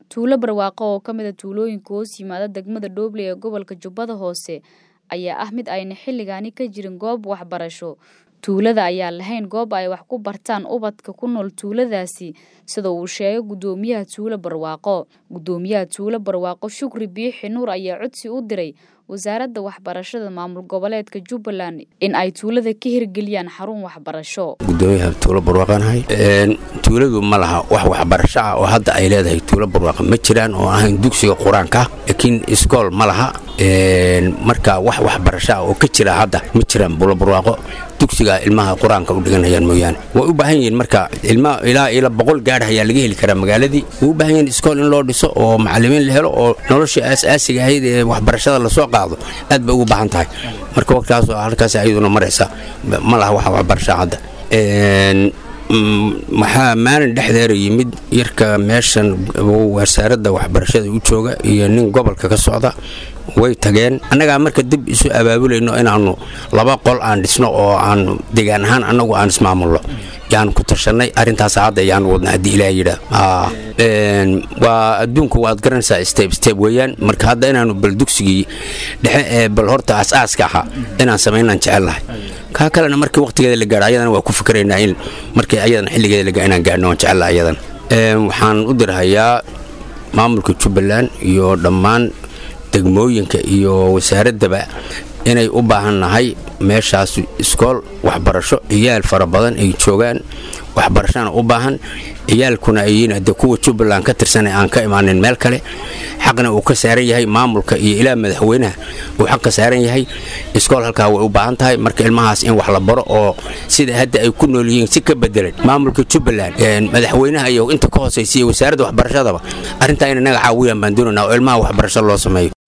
tuulo barwaaqo oo ka mid a tuulooyinka hoos yimaada degmada Dooble ee gobolka Jubbada Hoose ayaa ah mid ayna xilligaani ka jirin goob waxbarasho tuulada ayaan lahayn goob ay wax ku bartaan ubadka ku nool tuuladaasi sida uu sheegay gudoomiyaha tuulo barwaaqo gudoomiyaha tuulo barwaaqo shukri biixi nuur ayaa codsi u diray wasaaradda waxbarashada maamul goboleedka jubbaland in ay tuulada ka hirgeliyaan xarun waxbarasho gudoomiyaha tuulo barwaaqanahay tuuladu ma laha wax waxbarasho ah oo hadda ay leedahay tuulo barwaaqa ma jiraan oo ahayn dugsiga qur-aanka laakiin iskool ma laha marka wax waxbarasho ah oo ka jira hadda ma jiraan buulo barwaaqo dugsiga ilmaha qur-aanka u dhiganayaan mooyaane way u baahan yihiin marka ilma ilaa ila boqol gaadh ayaa laga heli karaa magaaladii way u baahan yihiin iskool in loo dhiso oo macallimiin la helo oo nolosha aas-aasiga ahayd ee waxbarashada lasoo qaado aad bay ugu baahan tahay marka waqtigaas halkaas ayaduna maraysa ma laha wax waxbarasho hadda waxaa maalin dhexdeera yimid yarka meeshan wasaaradda waxbarashada u jooga iyo nin gobolka ka socda way tageen annagaa marka dib isu abaabulayno inaannu laba qol aan dhisno oo aan degaan ahaan annagu aan ismaamulno yaan ku tashannay arrintaas hadda yaan wadna haddii ilaah yidhaa waa adduunku waad garanaysaa steb steb weeyaan marka hadda inaannu bal dugsigii dhexe ee bal horta as-aaska ahaa inaan samaynaan jecelnahay kaa kalena markii waqtigeeda la gaadho ayadana waa ku fikiraynaa in markii ayadana xilligeeda la gaadho inaan gaadhno waan jecelnahay ayadan waxaan u dirhayaa maamulka jubbaland iyo dhammaan degmooyinka iyo wasaaraddaba inay u baahan nahay meeshaas iskool waxbarasho ciyaal fara badan ay joogaan waxbarashana u baahan ciyaalkuna ayiin de kuwa jubbaland ka tirsana aan ka imaanin meel kale xaqna uu ka saaran yahay maamulka iyo ilaa madaxweynaha uu xaq ka saaran yahay iskool halkaa way u baahan tahay marka ilmahaas in wax la baro oo sida hadda ay ku nool yihiin si ka bedelan maamulka jubbaland madaxweynaha iyo inta ka hoosaysiiya wasaaradda waxbarashadaba arrintaa in inaga caawiyaan baan doonanaa oo ilmaha waxbarasho loo sameeyo